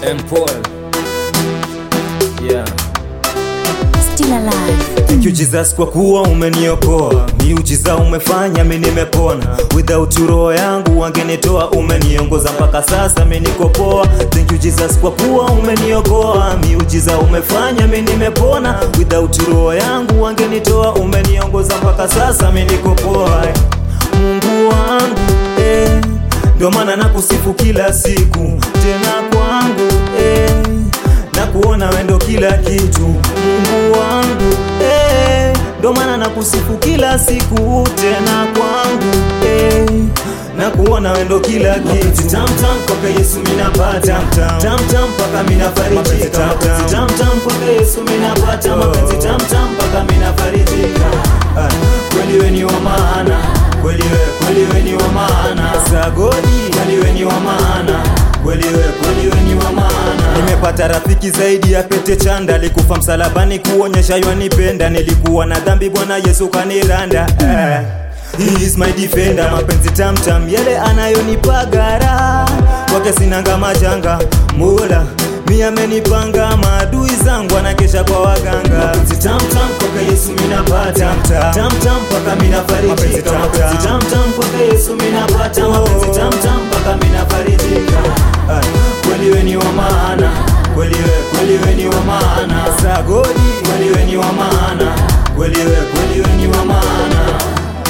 M Paul. Yeah. Still alive. Thank you Jesus kwa kuwa umeniokoa, miujiza umefanya mi nimepona. Without you roho yangu wangenitoa, umeniongoza mpaka sasa mi niko poa. Thank you Jesus kwa kuwa umeniokoa, miujiza umefanya mi nimepona. Without you roho yangu wangenitoa, umeniongoza mpaka sasa mi niko poa. Mungu wangu eh, ndo maana nakusifu kila siku tena kwangu eh, na kuona wendo kila kitu Mungu wangu eh, ndo maana nakusifu kila siku tena kwangu eh, na kuona wendo kila kitu tam tam kwake Yesu minapata tam tam mpaka minafarijika tam tam kwake Yesu minapata mapenzi tam tam mpaka minafarijika Ah, kweli we ni wa maana kweli we kweli we ni wa maana sagodi kweli we ni wa maana kweli we kweli we ni wa maana nimepata rafiki zaidi ya pete chanda alikufa msalabani kuonyesha yanipenda nilikuwa na dhambi bwana yesu kaniranda eh. He is my defender, mapenzi tamtam yale anayonipagara kwake sinanga majanga mula mi amenipanga maadui zangu anakesha kwa waganga mapenzi tamtam kwake Yesu minapata tamtam mpaka minafarijika mapenzi tamtam kwake Yesu minapata mapenzi tamtam mpaka minafarijika Ah, kweli we ni wa maana kweli we kweli we ni wa maana sagodi kweli we ni wa maana kweli we kweli we ni wa maana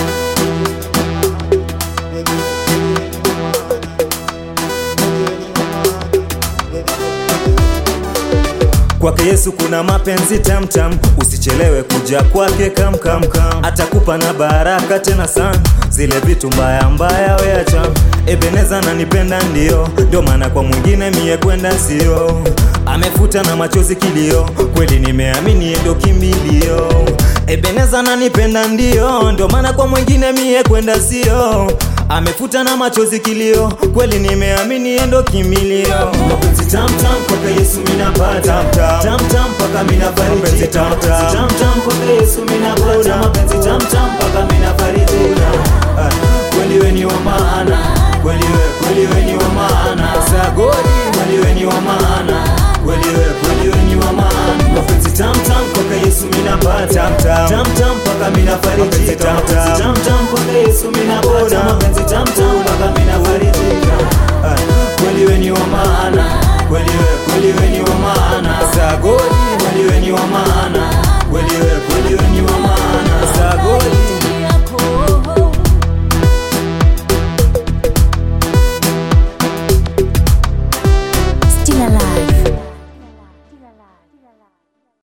Kwake Yesu kuna mapenzi tamtam, usichelewe kuja kwake kamkam, atakupa na baraka tena sana, zile vitu mbaya mbaya weacha. Ebeneza nanipenda ndio, ndio maana kwa mwingine mie kwenda sio. Amefuta na machozi kilio, kweli nimeamini ndo kimbilio. Ebeneza nanipenda ndio, ndio maana kwa mwingine mie kwenda sio. Amefuta na machozi kilio, kweli nimeamini ndo kimbilio. Mapenzi tamtam kwake Yesu minapata tamtam mpaka minafarijika tamtam kwake Yesu minapata mapenzi tamtam mpaka minafarijika Ah, kweli we ni wa maana kweli we kweli we ni wa maana sagodi kweli we ni wa maana kweli we kweli we ni wa maana mapenzi tamtam kwake Yesu minapata tamtam mpaka minafarijika tamtam kwake Yesu minapata mapenzi tamtam